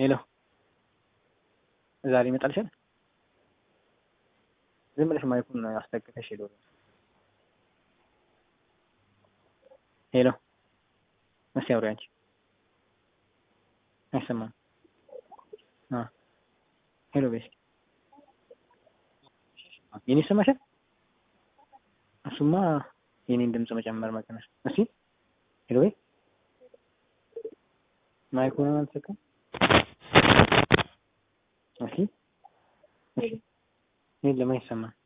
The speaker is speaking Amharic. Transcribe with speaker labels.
Speaker 1: ሄሎ ዛሬ ይመጣልሻል? ዝም ብለሽ ማይኩን አስጠግተሽ ሄሎ ሄሎ እስኪ አውሪ አንቺ አይሰማም። አ ሄሎ በይ እስኪ የኔ ይሰማሻል? እሱማ የኔን ድምፅ መጨመር መቀነስ። እስኪ ሄሎ በይ ማይኩን አልተሰካም። እስኪ የለም አይሰማም።